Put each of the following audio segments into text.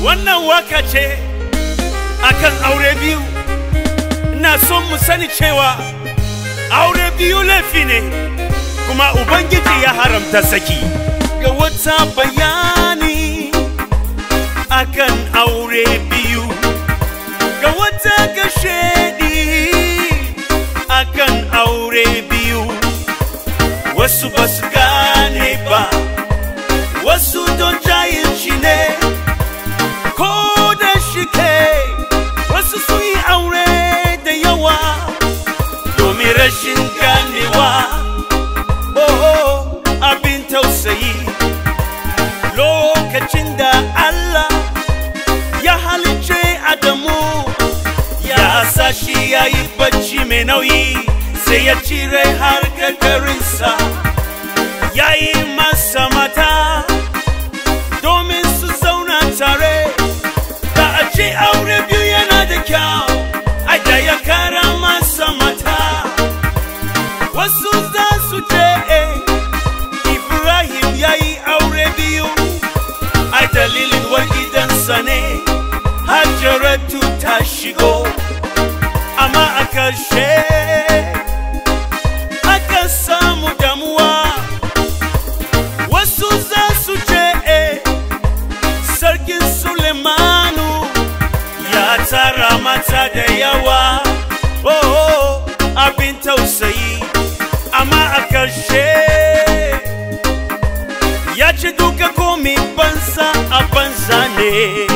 wannan waka ce akan aure biyu ina son mu sani cewa aure biyu laifi ne kuma ubangiji ya haramta saki ga wata bayani akan aure biyu ga wata gashedi akan aure biyu wasu ba su gane ba wasu don jahilci ne ko da shike wasu sun yi aure da yawa domin rashin ganewa oh abin tausayi lokacin da Allah ya halice Adamu ya sa shi ya yi bacci mai nauyi sai ya cire har gagarinsa ya yi masa mata domin su zauna tare da a ce aure biyu yana da kyau a da ya kara masa mata wasu za su ce eh, ibrahim ya yi aure biyu a dalilin war gidansa ne hajjaratu ta shigo amma a ƙarshe aka samu damuwa wasu za su ce eh, sarkin sulemanu ya tara mata da yawa oh, oh, abin tausayi amma a ƙarshe ya ce duka komi banza a banza ne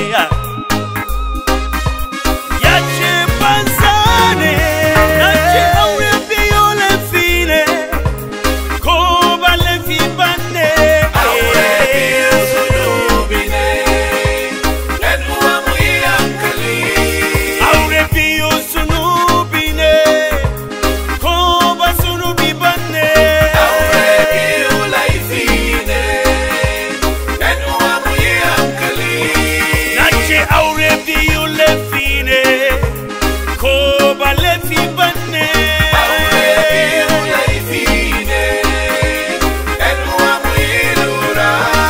ya ce banza ne ya ce aure biyu laifi ne ko ba laifi ba ne Aure biyu zunubi ne, ‘yan uwa mu yi hankali. aure biyu zunubi ne ko ba zunubi ba ne Aure biyu laifi ne, ‘yan uwa mu yi hankali. na ce aure biyu laifi ne ko ba laifi ba ne Aure biyu laifi ne, ‘yan uwa mu yi lura.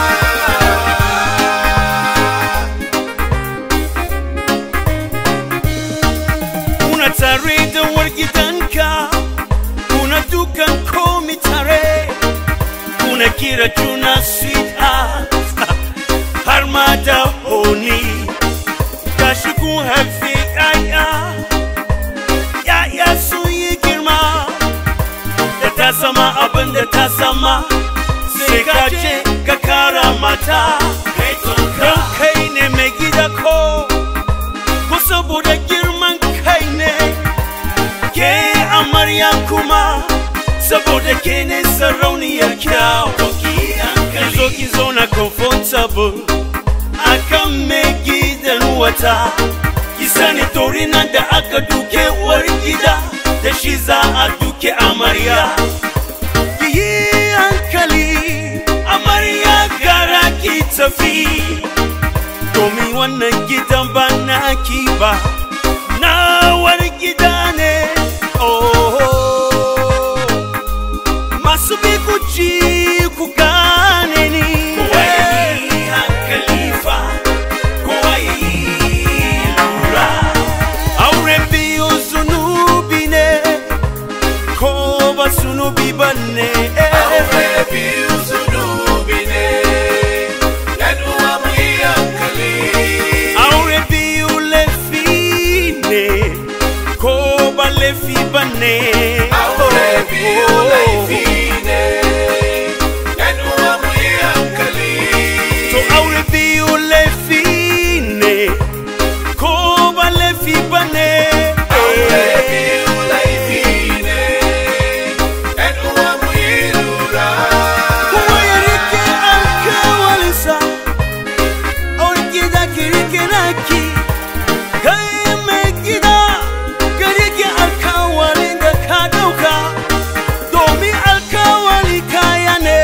kuna tare da war gidanka kuna dukan komi tare kuna kira juna sweetheart har ma da honi gashi kun haifi yaya yaya sun yi girma da ta sama abin da ta sama sai ka je ka kara mata don kai ne mai gida ko ko saboda girman kai ne ke amarya kuma saboda ke ne sarauniyar kyau zo ki zauna comfortable akan mai gidan wata ki sani tori nan da aka duke uwar gida da shi za a duke amarya ki yi hankali amarya gara ki tafi domin wannan gidan ba naki ba na wani gida ne oh masu bi ku ci ku gane ni kowa ya yi hankali fa kowa ya yi lura aure biyu zunubi ne ko ba zunubi ba ne Aure biyu zunubi ne, ‘yan uwa mu yi hankali. aure biyu laifi ne ko ba laifi ba ne Aure biyu laifi ne, ‘yan uwa mu yi hankali. to aure biyu laifi ne ko ba laifi ba ne Aure biyu laifi ne, ‘yan uwa mu yi lura. kowa ya rike alkawalinsa aure gida ki rike naki kai mai gida ka rike alkawalin da ka dauka domin alkawali kaya ne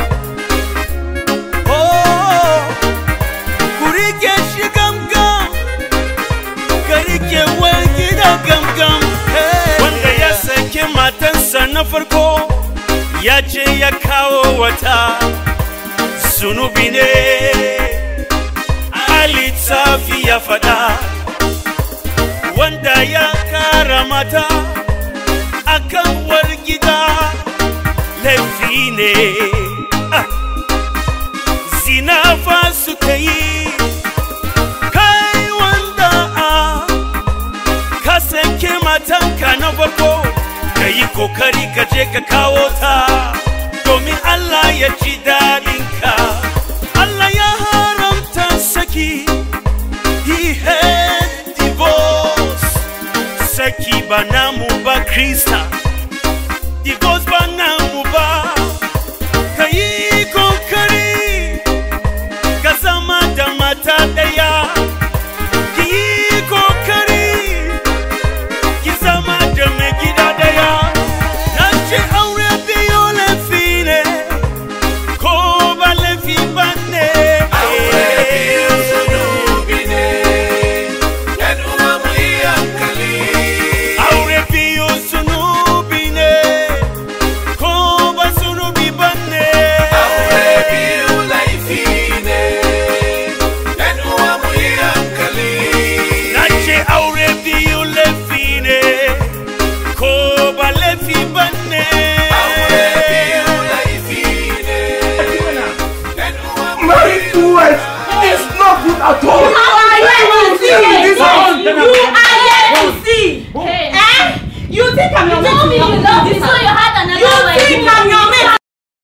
oh ku rike shi gamgam ka rike wani gida gamgam wanda ya sake matansa na farko ya ce ya kawo wata zunubi ne littafi ya faɗa wanda ya kara mata akan war gida laifi ne Ah. zina fa suka yi kai wanda a ka sake matanka na farko ka yi kokari ka je ka kawo ta domin Allah ya ji daɗinka Allah ya haramta saki he had divorce saki ba namu ba krista divorce ba namu ba ka yi kokari ka zama da mata ɗaya ki yi kokari ki zama da mai gida ɗaya na ce aure biyu laifi ne ko ba laifi ba ne Aure biyu zunubi ne, ‘yan uwa mu yi hankali. aure biyu zunubi ne ko ba zunubi ba ne Aure biyu laifi ne, ‘yan uwa mu yi hankali. na ce aure biyu laifi ne ko ba laifi ba ne Aure biyu laifi ne, ‘yan uwa mu yi Married to wife is not good at all. How are you to see? This house. You are here to see. Hey. Eh? You think I'm your You told me you love me, so you had another You wife. think I'm your